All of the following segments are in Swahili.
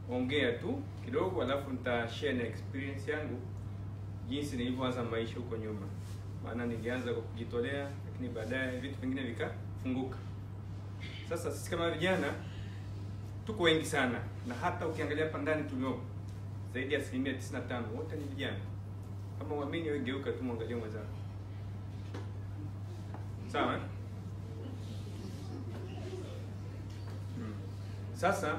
nitaongea tu kidogo, alafu nitashare na experience yangu jinsi nilivyoanza maisha huko nyuma, maana nilianza kwa kujitolea, lakini baadaye vitu vingine vikafunguka. Sasa sisi kama vijana tuko wengi sana, na hata ukiangalia hapa ndani tuliopo zaidi ya asilimia 95 wote ni vijana. Kama uamini wewe, geuka tu mwangalie mwenzako, sawa eh? Hmm. Sasa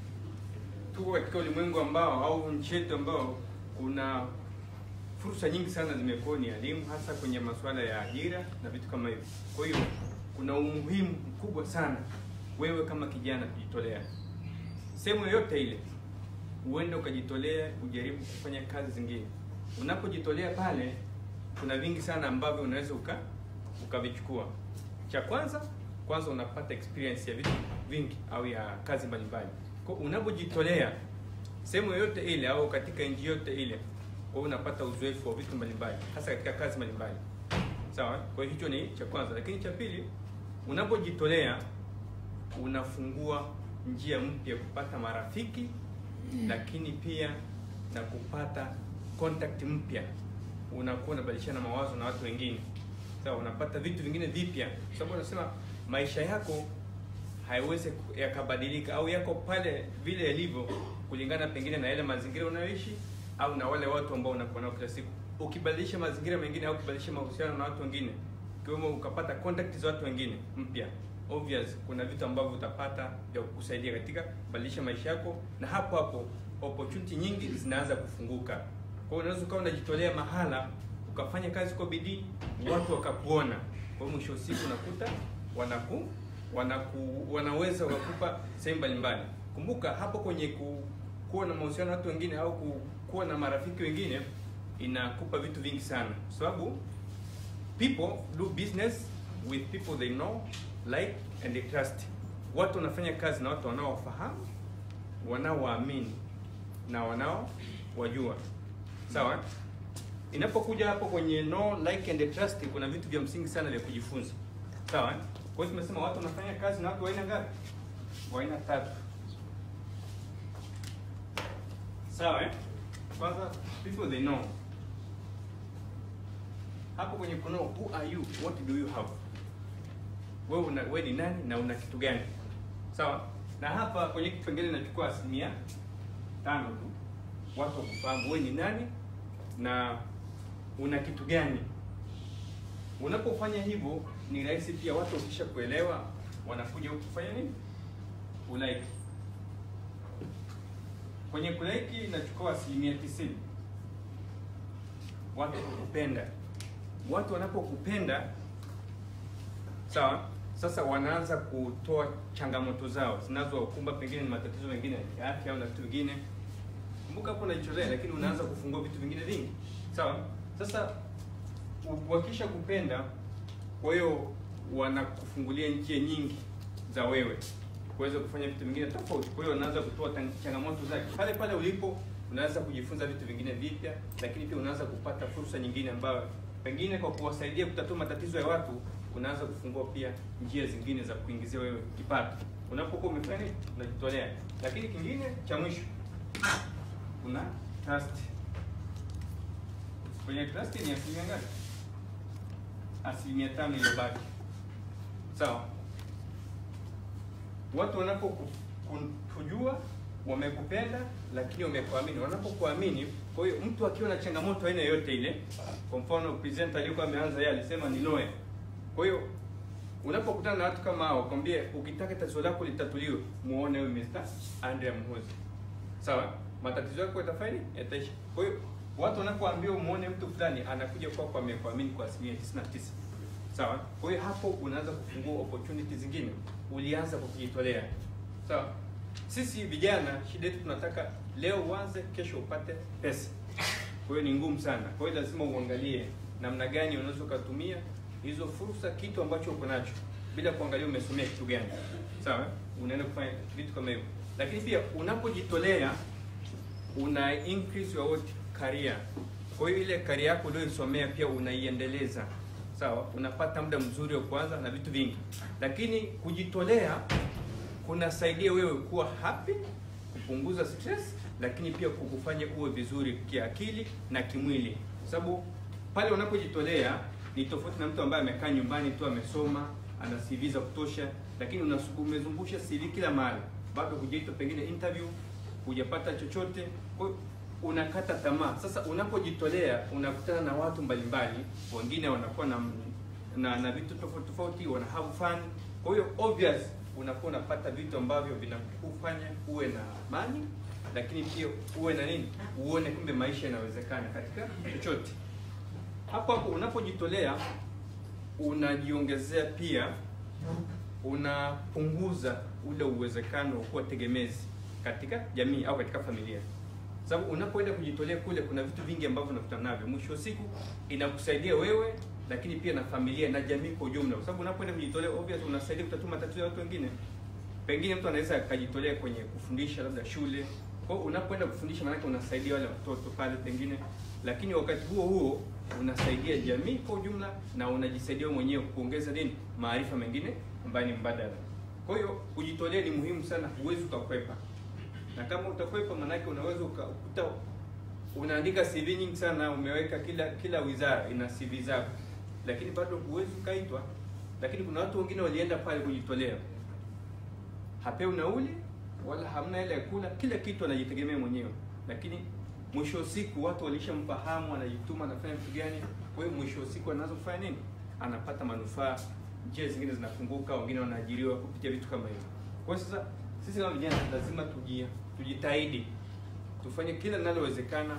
tuko katika ulimwengu ambao au nchi yetu ambao kuna fursa nyingi sana zimekuwa ni elimu, hasa kwenye masuala ya ajira na vitu kama hivyo. Kwa hiyo kuna umuhimu mkubwa sana wewe kama kijana kujitolea sehemu yoyote ile, uende ukajitolea, ujaribu kufanya kazi zingine. Unapojitolea pale, kuna vingi sana ambavyo unaweza uka ukavichukua. Cha kwanza kwanza, unapata experience ya vitu vingi au ya kazi mbalimbali. Kwa unapojitolea sehemu yoyote ile au katika nchi yote ile, kwa unapata uzoefu wa vitu mbalimbali, hasa katika kazi mbalimbali. Sawa, kwa hiyo hicho ni cha kwanza, lakini cha pili, unapojitolea unafungua njia mpya kupata marafiki lakini pia na kupata contact mpya, unakuwa unabadilishana mawazo na watu wengine sawa, unapata vitu vingine vipya, kwa sababu unasema maisha yako haiwezi yakabadilika au yako pale vile yalivyo kulingana pengine na yale mazingira unayoishi au na wale watu ambao unakuwa nao kila siku. Ukibadilisha mazingira mengine au ukibadilisha mahusiano na watu wengine, ikiwemo ukapata contact za watu wengine mpya obvious kuna vitu ambavyo utapata vya kukusaidia katika kubadilisha maisha yako, na hapo hapo opportunity nyingi zinaanza kufunguka. Kwa hiyo unaweza ukawa unajitolea mahala ukafanya kazi kwa bidii, watu wakakuona, kwa hiyo mwisho wa siku unakuta wanaku wanaku wanaweza wakakupa sehemu mbalimbali. Kumbuka hapo kwenye ku, kuwa na mahusiano na watu wengine au ku, kuwa na marafiki wengine inakupa vitu vingi sana, kwa sababu people do business with people they know like and they trust. Watu wanafanya kazi na watu wanaowafahamu, wanaowaamini na wanaowajua. Sawa? Inapokuja hapo kwenye no like and trust, kuna vitu vya msingi sana vya kujifunza. Sawa? Kwa hiyo tumesema watu wanafanya kazi na watu wa aina ngapi? Wa aina tatu. Sawa? Eh? Kwanza people they know. Hapo kwenye kuno who are you? What do you have? wewe una wewe ni nani na una kitu gani sawa na hapa kwenye kipengele nachukua asilimia tano tu watu wakufahamu wewe ni nani na una kitu gani unapofanya hivyo ni rahisi pia watu wakisha kuelewa wanakuja huku kufanya nini ulaiki kwenye kulaiki nachukua asilimia tisini watu wakupenda watu wanapokupenda sawa sasa wanaanza kutoa changamoto zao zinazowakumba, pengine ni matatizo mengine ya afya au na vitu vingine. Kumbuka hapo unajitolea, lakini unaanza kufungua vitu vingine vingi, sawa. Sasa wakisha kupenda, kwa hiyo wanakufungulia njia nyingi za wewe kuweza kufanya vitu vingine tofauti. Kwa hiyo wanaanza kutoa changamoto zake pale pale ulipo, unaanza kujifunza vitu vingine vipya, lakini pia unaanza kupata fursa nyingine ambayo pengine kwa kuwasaidia kutatua matatizo ya watu unaanza kufungua pia njia zingine za kuingizia wewe kipato unapokuwa umefanya nini, unajitolea. Lakini kingine cha mwisho, kuna trust. Kwenye trust ni asilimia ngapi? Asilimia tano iliyobaki, sawa. Watu wanapokujua wamekupenda, lakini wamekuamini. Wanapokuamini, kwa hiyo mtu akiwa na changamoto aina yoyote ile, kwa mfano presenter aliyokuwa ameanza yeye alisema ni loe kwa hiyo unapokutana na watu kama hao, kwambie ukitaka tatizo lako litatuliwe, muone huyu Mr. Andrea Mhozi. Sawa? Matatizo yako yatafanya yataisha. Kwa hiyo watu wanapoambiwa muone mtu fulani anakuja kwako kwa amekuamini kwa asilimia 99. Sawa? Kwa hiyo hapo unaanza kufungua opportunity zingine. Ulianza kwa kujitolea. Sawa? Sisi vijana shida yetu tunataka leo uanze, kesho upate pesa. Kwa hiyo ni ngumu sana. Kwa hiyo lazima uangalie namna gani unaweza ukatumia hizo fursa, kitu ambacho uko nacho, bila kuangalia umesomea kitu gani. Sawa, unaenda kufanya vitu kama hivyo, lakini pia unapojitolea una increase your what career. Kwa hiyo ile career yako uliyosomea pia unaiendeleza, sawa, unapata muda mzuri wa kuanza na vitu vingi, lakini kujitolea kunasaidia wewe kuwa happy, kupunguza stress, lakini pia kukufanya uwe vizuri kiakili na kimwili, kwa sababu pale unapojitolea ni tofauti na mtu ambaye amekaa nyumbani tu amesoma ana CV za kutosha, lakini unasu- umezungusha CV kila mahali, bado hujaitwa pengine interview, hujapata chochote, kwa hiyo unakata tamaa. Sasa unapojitolea unakutana na watu mbalimbali, wengine wanakuwa na na, na vitu tofauti tofauti, wana have fun. Kwa hiyo obvious unakuwa unapata vitu ambavyo vinakufanya uwe na amani, lakini pia uwe na nini, uone kumbe maisha yanawezekana katika chochote. Hapo hapo unapojitolea unajiongezea pia, unapunguza ule uwezekano wa kuwa tegemezi katika jamii au katika familia, sababu unapoenda kujitolea kule, kuna vitu vingi ambavyo unakutana navyo. Mwisho wa siku inakusaidia wewe, lakini pia na familia na jamii kwa ujumla, kwa sababu unapoenda kujitolea, obvious unasaidia kutatua matatizo ya watu wengine. Pengine mtu anaweza akajitolea kwenye kufundisha labda shule. Kwa hiyo unapoenda kufundisha, maanake unasaidia wale watoto pale pengine, lakini wakati huo huo unasaidia jamii kwa ujumla na unajisaidia wewe mwenyewe kuongeza nini, maarifa mengine ambayo ni mbadala. Kwa hiyo kujitolea ni muhimu sana, huwezi ukakwepa, na kama utakwepa, maanake unaweza ukakuta unaandika CV nyingi sana, umeweka kila kila wizara ina CV zako, lakini bado huwezi ukaitwa. Lakini kuna watu wengine walienda pale kujitolea, hapewi nauli wala hamna hela ya kula, kila kitu anajitegemea mwenyewe, lakini mwisho wa siku watu walishamfahamu, anajituma, anafanya vitu gani. Kwa hiyo mwisho wa siku anaanza kufanya nini? Anapata manufaa, njia zingine zinafunguka, wengine wanaajiriwa kupitia vitu kama hivyo. Kwa hiyo sasa sisi kama vijana lazima tujia tujitahidi tufanye kila linalowezekana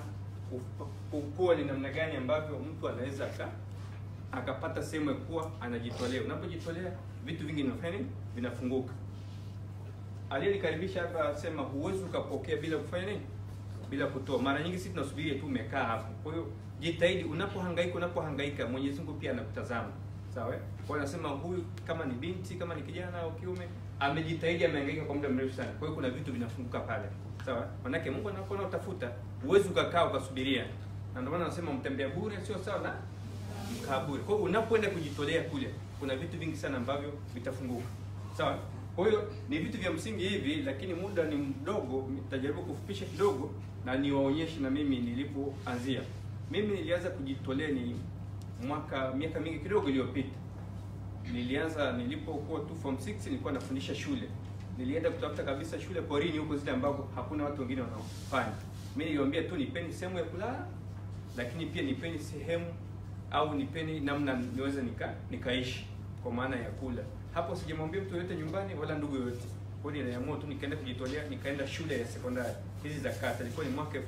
ku- kuwa ni namna gani ambavyo mtu anaweza aka akapata sehemu ya kuwa anajitolea. Unapojitolea vitu vingi vinafanya nini? Vinafunguka. Aliyenikaribisha hapa asema huwezi ukapokea bila kufanya nini? Bila kutoa. Mara nyingi sisi tunasubiria tu umekaa hapo. Kwa hiyo jitahidi, unapohangaika unapohangaika, Mwenyezi Mungu pia anakutazama. Sawa? eh? Kwa hiyo anasema huyu kama ni binti, kama ni kijana au kiume, amejitahidi, amehangaika kwa muda mrefu sana. Kwa hiyo kuna vitu vinafunguka pale. Sawa? Manake Mungu anapoona utafuta, huwezi ukakaa ukasubiria. Na ndio maana anasema mtembea bure sio sawa na mkaa bure. Kwa hiyo unapoenda kujitolea kule, kuna vitu vingi sana ambavyo vitafunguka. Sawa? Kwa hiyo ni vitu vya msingi hivi, lakini muda ni mdogo, nitajaribu kufupisha kidogo na niwaonyeshe na mimi nilipoanzia. Mimi nilianza kujitolea ni mwaka miaka mingi kidogo iliyopita. Nilianza nilipokuwa tu form 6 nilikuwa nafundisha shule. Nilienda kutafuta kabisa shule porini huko zile ambapo hakuna watu wengine wanaofanya. Mimi niliwaambia tu nipeni sehemu ya kulala, lakini pia nipeni sehemu au nipeni namna niweze nika nikaishi kwa maana ya kula. Hapo sijamwambia mtu yoyote nyumbani wala ndugu yoyote. Kwa hiyo niliamua tu nikaenda kujitolea, nikaenda shule ya sekondari hizi za kata, ilikuwa ni mwaka 2010.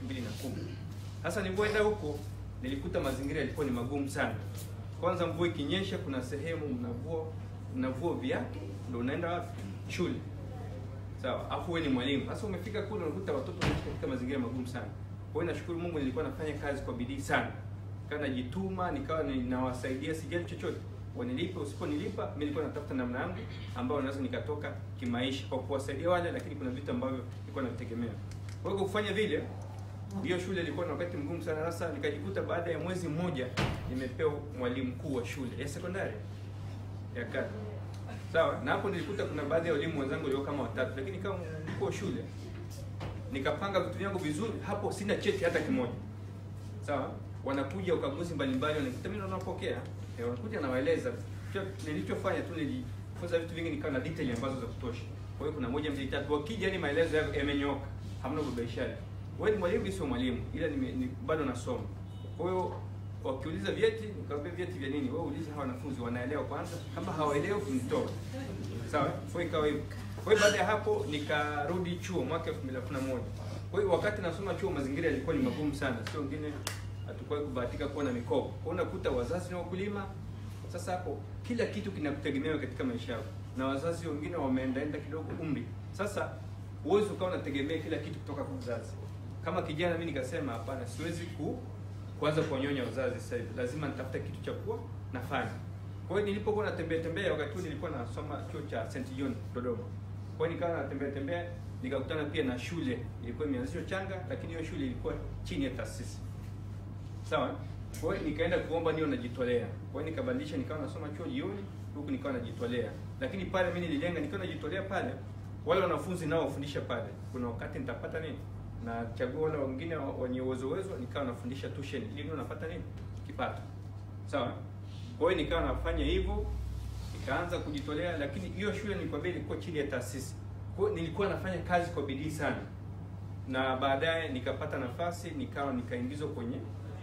Sasa nilipoenda huko nilikuta mazingira yalikuwa ni magumu sana. Kwanza mvua ikinyesha, kuna sehemu mnavua mnavua viatu ndio unaenda wapi? Shule. Sawa, afu wewe ni mwalimu. Sasa umefika kule unakuta watoto wanaishi katika mazingira magumu sana. Kwa hiyo nashukuru Mungu nilikuwa nafanya kazi kwa bidii sana. Nikawa najituma, nikawa ninawasaidia sijali chochote. Wanilipa usiponilipa, mimi nilikuwa natafuta namna yangu ambayo naweza nikatoka kimaisha kwa kuwasaidia wale, lakini kuna vitu ambavyo nilikuwa navitegemea. Kwa hiyo kwa kufanya vile, hiyo shule ilikuwa na wakati mgumu sana. Sasa nikajikuta baada ya mwezi mmoja nimepewa mwalimu mkuu wa shule ya sekondari ya kata. Sawa, na hapo nilikuta kuna baadhi ya walimu wenzangu walio kama watatu, lakini kama mkuu wa shule nikapanga vitu vyangu vizuri. Hapo sina cheti hata kimoja. Sawa, wanakuja ukaguzi mbalimbali, wanakuta mimi ndo napokea, eh, wanakuja nawaeleza Cho- nilichofanya tu, nilifunza vitu vingi, nikawa na detail ambazo za kutosha. Kwa hiyo kuna moja mbili tatu, wakija yani maelezo yako yamenyoka, hamna ubabaishaji. Wewe ni mwalimu, mimi sio mwalimu, ila nime, ni, bado nasoma. Kwa hiyo wakiuliza vyeti, nikamwambia vyeti vya nini? Wewe uliza hawa wanafunzi wanaelewa kwanza, kama hawaelewi kunitoa. Sawa, kwa hiyo ikawa hivyo. Kwa hiyo baada ya hapo nikarudi chuo mwaka 2011. Kwa hiyo wakati nasoma chuo mazingira yalikuwa ni magumu sana, sio wengine hatukuwahi kubahatika kuwa na mikopo. Kwa hiyo unakuta wazazi ni wakulima. Sasa hapo kila kitu kinakutegemewa katika maisha yako, na wazazi wengine wameendaenda kidogo umri. Sasa huwezi ukawa unategemea kila kitu kutoka kwa wazazi. Kama kijana mimi nikasema hapana, siwezi ku kuanza kuwanyonya wazazi sasa hivi, lazima nitafuta kitu cha kuwa nafanya. Kwa hiyo nilipokuwa natembea tembea, wakati huo nilikuwa nasoma chuo cha St John Dodoma. Kwa hiyo nikawa natembea tembea, nikakutana pia na shule ilikuwa imeanzishwa changa, lakini hiyo shule ilikuwa chini ya taasisi sawa. Kwa hiyo nikaenda kuomba niyo najitolea. Kwa hiyo nikabadilisha, nikawa nasoma chuo jioni, huku nikawa najitolea. Lakini pale mimi nililenga, nikiwa najitolea pale, wale wanafunzi nao wafundisha pale, kuna wakati nitapata nini, nachagua wale wengine wenye uwezo uwezo, nikawa nafundisha tuition ili ndio napata nini, kipato. Sawa. Kwa hiyo nikawa nafanya hivyo, nikaanza kujitolea, lakini hiyo shule nilikwambia ilikuwa chini ya taasisi. Kwa hiyo nilikuwa nafanya kazi kwa bidii sana, na baadaye nikapata nafasi, nikawa nikaingizwa kwenye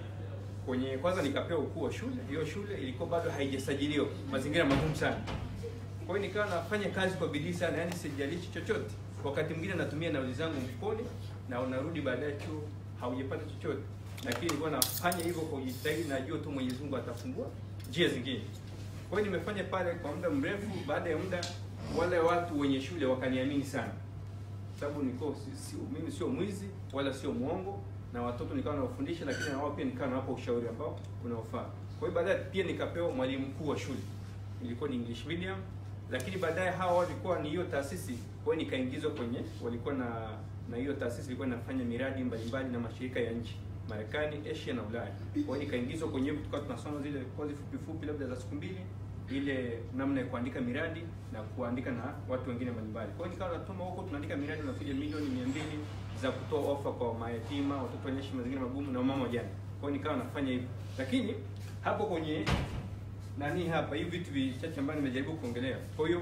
kwenye kwanza nikapewa ukuu wa shule. Hiyo shule ilikuwa bado haijasajiliwa, mazingira magumu sana. Kwa hiyo nikawa nafanya kazi kwa bidii sana, yani sijalishi chochote. Wakati mwingine natumia nauli zangu mfukoni na unarudi baadaye chuo haujapata chochote, lakini nilikuwa nafanya hivyo kwa kujitahidi, najua tu Mwenyezi Mungu atafungua njia zingine. Kwa hiyo nimefanya pale kwa muda mrefu. Baada ya muda, wale watu wenye shule wakaniamini sana, sababu niko si, si, mimi sio mwizi wala sio mwongo na watoto nikawa nawafundisha, lakini na wao pia nikawa nawapa ushauri ambao unaofaa. Kwa hiyo baadaye pia nikapewa mwalimu mkuu wa shule, ilikuwa ni English medium, lakini baadaye hawa walikuwa ni hiyo taasisi, kwa hiyo nikaingizwa kwenye, walikuwa na na hiyo taasisi ilikuwa inafanya miradi mbalimbali na mashirika ya nchi Marekani, Asia na Ulaya. Kwa hiyo nikaingizwa kwenye hivyo, tukawa tunasoma zile kozi fupi fupi, labda za siku mbili, ile namna ya kuandika miradi na kuandika na watu wengine mbalimbali. Kwa hiyo nikawa natuma huko, tunaandika miradi unakuja milioni mia mbili za kutoa ofa kwa mayatima, watoto wenye mazingira magumu na mama wajane. Kwa hiyo nikawa nafanya hivyo, lakini hapo kwenye nani hapa, hivi vitu vichache ambavyo nimejaribu kuongelea. Kwa hiyo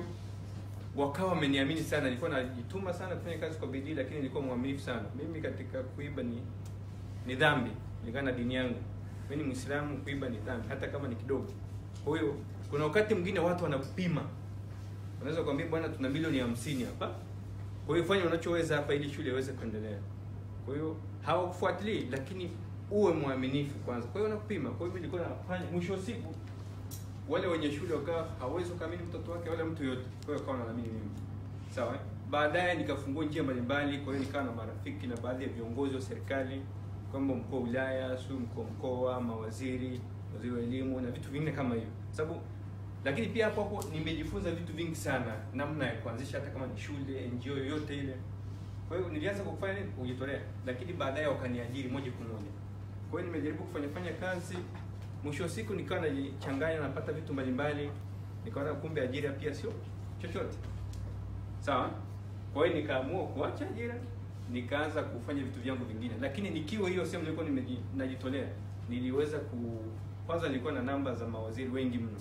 wakawa wameniamini sana, nilikuwa najituma sana kufanya kazi kwa bidii, lakini nilikuwa mwaminifu sana. Mimi katika kuiba ni ni dhambi kulingana na dini yangu. Mimi ni Muislamu, kuiba ni dhambi hata kama ni kidogo. Kwa hiyo kuna wakati mwingine watu wanakupima, wanaweza kuambia bwana, tuna milioni hamsini hapa, kwa hiyo fanya unachoweza hapa ili shule iweze kuendelea. Kwa hiyo hawakufuatilii, lakini uwe mwaminifu kwanza. Kwa hiyo wanakupima. Kwa hiyo mimi nilikuwa nafanya, mwisho wa siku wale wenye shule wakawa hawezi kuamini mtoto wake wala mtu yote, kwa hiyo wakawa wanaamini mimi. Sawa. eh? Baadaye nikafungua njia mbalimbali, kwa hiyo nikawa na marafiki na baadhi ya viongozi wa serikali kwamba mkuu wa wilaya, sio mkuu wa mkoa, mawaziri, waziri wa elimu na vitu vingine kama hivyo. Sababu lakini pia hapo hapo nimejifunza vitu vingi sana, namna ya kuanzisha hata kama ni shule, NGO yoyote ile. Kwa hiyo nilianza kwa kufanya nini? Kujitolea, lakini baadaye wakaniajiri moja kwa moja. Kwa hiyo nimejaribu kufanya fanya kazi, mwisho wa siku nikawa najichanganya, napata vitu mbalimbali, nikaona kumbe ajira pia sio chochote. Sawa. Kwa hiyo nikaamua kuacha ajira, nikaanza kufanya vitu vyangu vingine, lakini nikiwa hiyo sehemu nilikuwa nimeji- najitolea, niliweza ku kwanza, nilikuwa na namba za mawaziri wengi mno.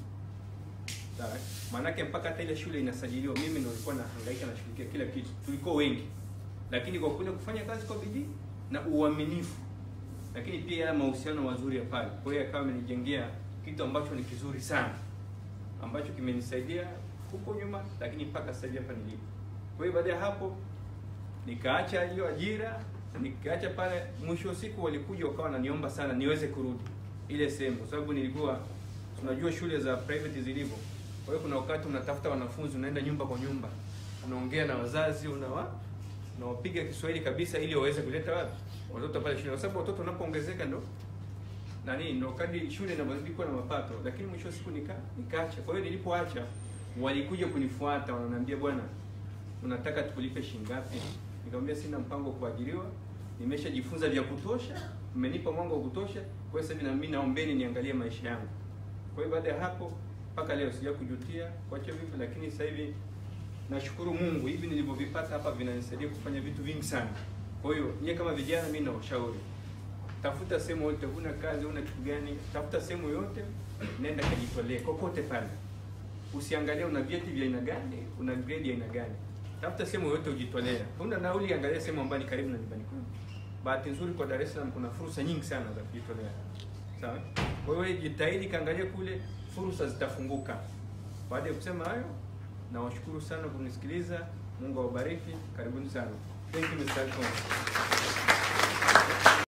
Sawa. Maanake mpaka hata ile shule inasajiliwa, mimi ndio nilikuwa nahangaika nashughulikia kila kitu. Tulikuwa wengi, lakini kwa kule kufanya kazi kwa bidii na uaminifu, lakini pia yale mahusiano mazuri ya pale, kwa hiyo akawa amenijengea kitu ambacho ni kizuri sana, ambacho kimenisaidia huko nyuma, lakini mpaka sasa hivi hapa nilipo. Kwa hiyo baada ya hapo nikaacha hiyo ajira, nikaacha pale. Mwisho wa siku walikuja wakawa wananiomba sana niweze kurudi ile sehemu, kwa sababu nilikuwa tunajua shule za private zilivyo. Kwa hiyo kuna wakati unatafuta wanafunzi, unaenda nyumba kwa nyumba, unaongea na wazazi, unawa unawapiga Kiswahili kabisa, ili waweze kuleta wapi watoto pale shule, kwa sababu watoto wanapoongezeka ndo nani ndo kadri shule inavyozidi kuwa na mapato. Lakini mwisho wa siku nika nikaacha. Kwa hiyo nilipoacha, walikuja kunifuata, wananiambia bwana, unataka tukulipe shilingi ngapi? Nikamwambia sina mpango wa kuajiriwa, nimeshajifunza vya kutosha, mmenipa mwanga wa kutosha, kwa hiyo sasa hivi na mimi naombeni niangalie maisha yangu. Kwa hiyo baada ya hapo mpaka leo sija kujutia kuacha vipi, lakini sasa hivi nashukuru Mungu, hivi nilivyovipata hapa vinanisaidia kufanya vitu vingi sana. Kwa hiyo nyie kama vijana, mimi nawashauri tafuta sehemu yote, huna kazi, huna kitu gani, tafuta sehemu yote, nenda kajitolee kokote pale. Usiangalie una vyeti vya aina gani, una grade ya aina gani. Tafuta sehemu yote ujitolea. Huna nauli, angalia sehemu ambayo ni karibu na nyumbani kwako. Bahati nzuri kwa Dar es Salaam kuna fursa nyingi sana za kujitolea. Sawa? Kwa hiyo jitahidi kaangalia kule, fursa zitafunguka. Baada ya kusema hayo, nawashukuru sana kwa kunisikiliza. Mungu awabariki. Karibuni sana. Thank you Mr. Alphonse.